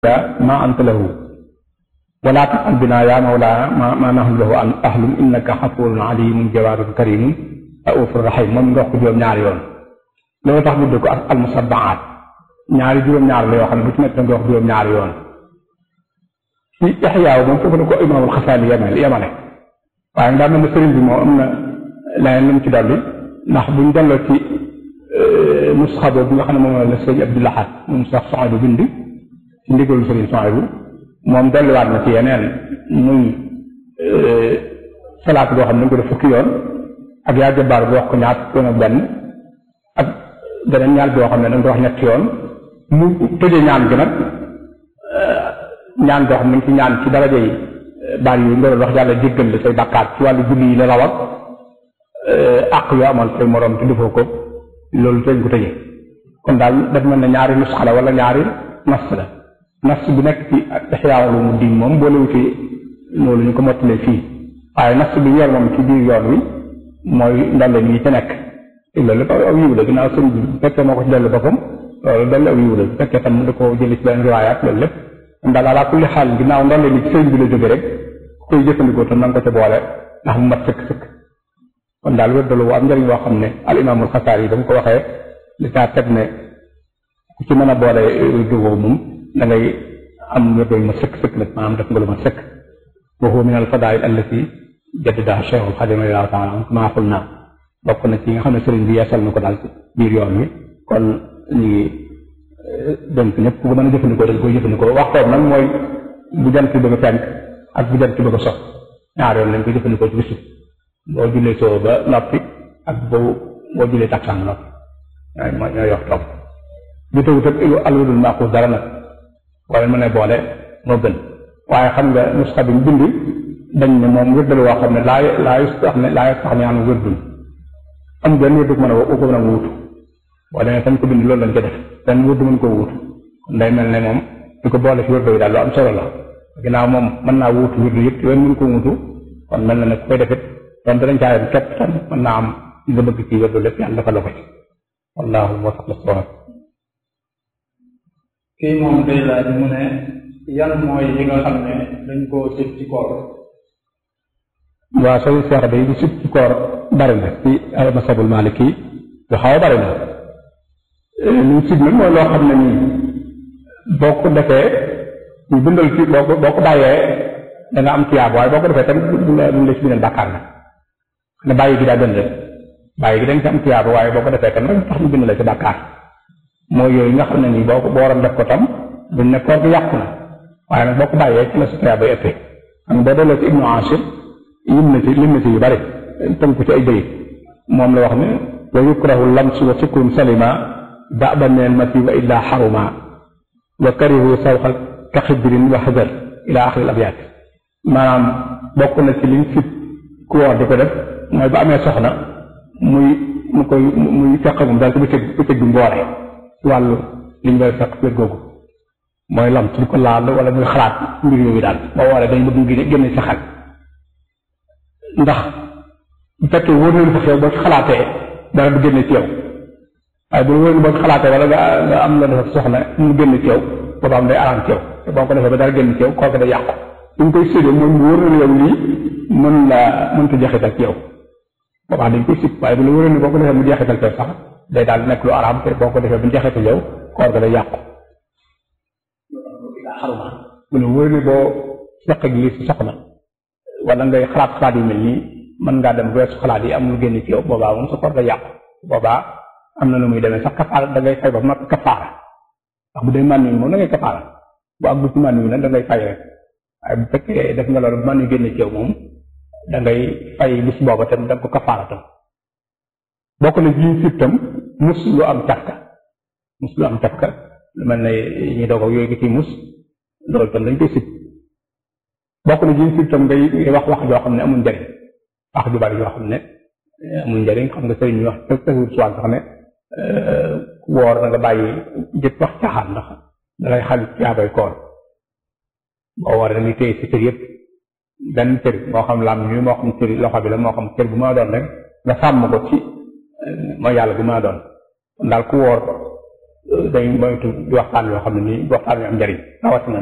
ma anta lahu wala taqal bina ya mawlana ma ma nahnu lahu an ahlum innaka xafurun alimun jawaadun karimun raufur rahim moom nga wax ko juróom-ñaari yoon loolu tax ñu ko ak almusabbaat ñaari juróom-ñaar la yoo xam ne bu ci nekk da nga wax juróom-ñaari yoon ci ixyaaw moom foofu la ko imaamul xasaali yemale yemale waaye ndaa mel ne sëriñ bi moom am na leneen lu mu ci dolli ndax buñ delloo ci nusxa boobu nga xam ne moom la sëriñ Abdou Lahad moom sax soxna bu bind ci ndigalu sëriñ soxna bu moom delluwaat na ci yeneen muy salaat boo xam ne dañ ko def fukki yoon ak yaa jabaar bu wax ko ñaar yoon ak benn ak beneen ñaar boo xam ne dañ ko wax ñetti yoon mu tëjee ñaan gi nag ñaan boo xam ne ci ñaan ci daraja yi baal yi nga doon wax yàlla jéggal la say bakkaat ci wàllu julli yi la raw ak àq yoo amal say moroom te defoo ko loolu teñ ko tëjee kon daal daf mel ne ñaari nusxa la wala ñaari nas la nas bi nekk ci Ihyaa Ulumuddin moom boolewu ci loolu ñu ko mottalee fii waaye nas bi yor moom ci biir yoon wi mooy ndolle yi ci nekk loolu aw yiw la ginnaaw sëñ bi bu fekkee moo ko ci dellu boppam loolu dolli aw yiw la bu fekkee tam da ko jëlee ci benn riwaayaat loolu lépp ndax ala kulli xaal ginnaaw ndolle ni ci sëñ bi la jóge rek koy jëfandikoo tam na nga ko ca boole ndax mu mat sëkk sëkk kon daal wér dalu am njëriñ boo xam ne al imaamul xasaar yi dama ko waxee li saa teg ne ku ci mën a boole dugoo moom da ngay am wér doy ma sëkk sëkk nag maanaam def nga lu ma sëkk wa huwa min al fadail allati jaddadaha cheikhul xadim radiallahu taala an maa xul naa bokk na ci nga xam ne sëriñ bi yeesal na ko daal ci biir yoon wi kon ñu ngi donc ñëpp ku ko mën a jëfandikoo dañ koy jëfandikoo waxtoon nag mooy bu jant bëgg a fenk ak bu jant bëgg a sox ñaar yoon lañ koy jëfandikoo ci bisu boo jullee soo ba noppi ak boo boo jullee taksaan noppi ñooy mooy ñooy wax topp bu tëgu tëg ilu alwadul maaxuus dara nag wala mën a boole moo gën waaye xam nga nusxa bi mu bind dañ ne moom wérdal woo xam ne laa laa sax ne laa sax ne am wérdul am benn wérdu mën a ko mën a wuutu boo demee fañ ko bind loolu lañ ko def benn wérdu mën koo wuutu kon day mel ne moom di ko boole ci wérdu yi daal lu am solo la ginnaaw moom mën naa wuutu wérdu yëpp wenn mën ko wuutu kon mel na ne ku koy defit kon danañ caa yem képp tam mën naa am nga bëgg ci wérdu lépp yàlla dafa la ko ci wallahu wasaq la sawab kii moom day laaj mu ne yan mooy yi nga xam ne dañ koo sib ci koor waaw sooy seex day di sib ci koor bari na ci ay masabul maliki lu xaw a bari na li sib nag mooy loo xam ne nii boo ko defee ñu bindal ci boo ko boo ko bàyyee da nga am tiyaab waaye boo ko defee tamit du la du la ci bindal bàkkaar na ne bàyyi gi daa gën rek bàyyi gi da nga ci am tiyaab waaye boo ko defee tamit rek tax ñu bind la ci bàkkaar mooy yooyu nga xam ne nii boo ko boo waroon def ko tam duñ ne koor gi yàqu na waaye nag boo ko bàyyee ci la sa tiyaab bay ëppee xam nga boo delloo ci ibnu Ashir lim na ci lim na ci yu bari tënk ko ci ay bayit moom la wax ne wa yukrahu lamsu wa fikrun salima daba neen masi wa illa xaruma wa karihu sawxa ka xibrin wa xajar ila axiril abyaat maanaam bokk na ci liñ fit ku woor di ko def mooy ba amee soxna muy mu koy muy fekk moom daal ci bëccëg bëccëg bi mboole ci wàllu liñ koy fekk wér googu mooy lam ci di ko laal wala muy xalaat mbir yooyu daal boo wooree dañ bëgg ngi génne sa xel ndax bu fekkee wóor na lu fa xew boo ci xalaatee dara du génne ci yow waaye bu wóor boo ci xalaatee wala nga nga am la dafa soxna mu génne ci yow booba am day araan ci yow te boo ko defee ba dara génn ci yow kooku day yàqu li ñu koy séddee mooy mu wóor na yow lii mën la mënta jeexital ci yow boobaa dañ koy sib waaye bu la wóor ne boo ko defee mu jeexital ci yow sax day daal nekk lu araam te boo ko defee bu jeexital yow koor ga day yàqu bu la wóor ne boo seq ak lii si soxna wala ngay xalaat xalaat yu mel nii mën ngaa dem weesu xalaat yi amul génn ci yow boobaa moom sa koor day yàqu boobaa am na nu muy demee sax kafaara da ngay fay ba noppi kafaara ndax bu dee mànn yi moom da ngay kafaara bu àggu ci mànn yi nag da ngay fay rek waaye bu fekkee def nga loolu bu mànn yu génn ci yow moom da ngay fay bis booba tam da nga ko kafaara tam bokk na jiñ sib tam mus lu am cafka mus lu am cafka lu mel ne ñuy doog ak yooyu nga ciy mus loolu tam dañ koy sib bokk na jiñ sib tam ngay wax wax joo xam ne amul njëriñ wax ju bari yoo xam ne amul njëriñ xam nga sëriñ ñu wax te tewul suwaan sax ne woor na nga bàyyi jëpp wax caaxaan ndax dalay xalit yaabay koor boo wooree da ngay téye si cër yëpp benn cër moo xam lam ñu moo xam cër loxo bi la moo xam cër bu ma doon rek nga sàmm ko ci mooy yàlla bu ma doon kon daal ku woor dañ moytu di waxtaan yoo xam ne nii waxtaan yu am njariñ rawatina